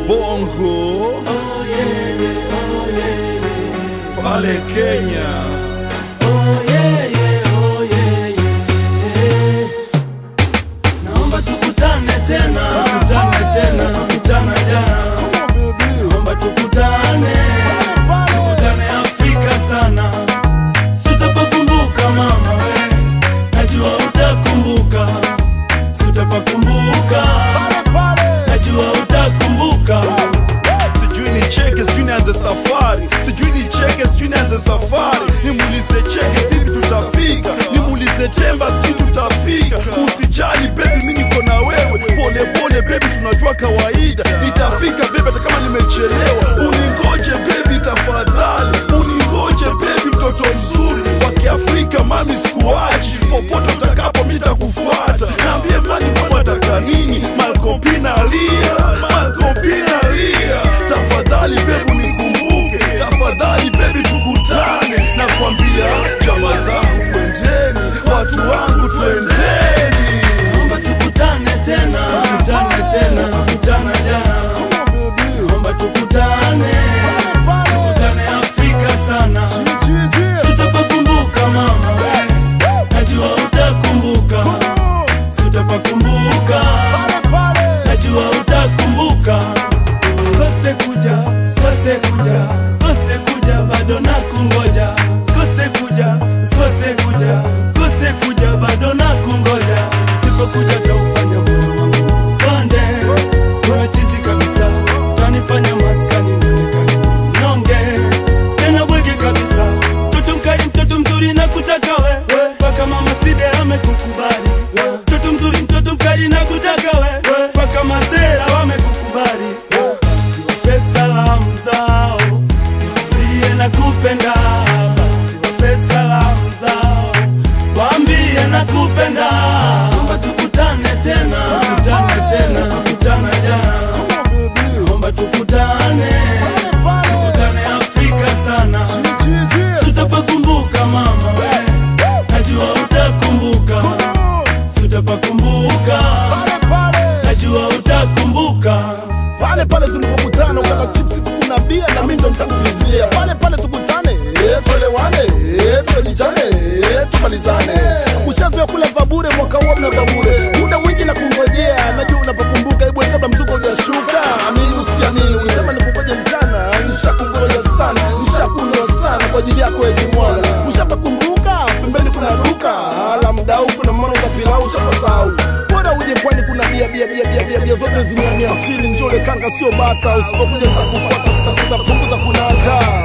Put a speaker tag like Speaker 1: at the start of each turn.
Speaker 1: bongo pale Kenya.
Speaker 2: Naomba tukutane tena, tukutane tena, tukutane jana. Naomba tukutane, tukutane Afrika sana. Sitapakumbuka mama we, najua utakumbuka. Sitapakumbuka, najua utakumbuka.
Speaker 1: sijui ni cheke sijui nianze safari sijui ni cheke sijui nianze safari nimuulize cheke vipi tutafika nimuulize temba sijui tutafika usijali bebi mi niko na wewe pole pole bebi tunajua kawaida itafika bebi hata kama nimechelewa uningoje bebi tafadhali uningoje bebi mtoto mzuri wa kiafrika mami sikuachi popote utakapo mi takufuata naambie mani mama ataka nini malkompina alia malkompina alia tafadhali bebu nikumbuke tafadhali bebi tukutane na kwambia jama zangu twendeni watu wangu twendeni
Speaker 2: Naomba tukutane tena, tukutane tena, tukutane jana. Naomba tukutane, tukutane Afrika sana. Sitapakumbuka mama we, najua utakumbuka. Sitapakumbuka, najua utakumbuka. Sikose kuja, sikose kuja, sikose kuja, bado nakungoja. Sikose kuja, sikose kuja, sikose kuja, bado nakungoja. Sipokuja taufanya moyo wangu konde, unachizi kabisa, utanifanya maskani nionekane mnyonge, tena bwege kabisa. Mtoto mkali, mtoto mzuri na kutaka we, mpaka mama Side amekukubali. Mtoto mzuri, mtoto mkali na kutaka we, mpaka masera wamekukubali. Basi wape salamu zao, waambie nakupenda. Basi wape salamu zao, waambie nakupenda. Naomba tukutane tena, tukutane tena, tukutane jana. Naomba tukutane, tukutane Afrika sana. Sitapakumbuka mama we, najua utakumbuka. Sitapakumbuka, najua utakumbuka.
Speaker 3: pale pale tulipokutana ukala chipsi kuku na bia na mimi ndo nitakuvizia pale pale tukutane eh, tuelewane eh, tukajichane eh, tumalizane ushazoea kula vabure mwaka huo mna vabure muda mwingi na kungojea najua unapokumbuka ibwe kabla mzuko hujashuka amini usiamini ulisema nikungoje mchana nishakungoja sana nishakunywa sana kwa ajili yako ejimwana ushapakumbuka pembeni kuna duka ala mdau kuna mmono za pilau ushapasau bora uje pwani kuna bia bia bia bia bia bia zote zimeamia chini njole kanga sio bata usipokuja takufuata tutapunguza kunata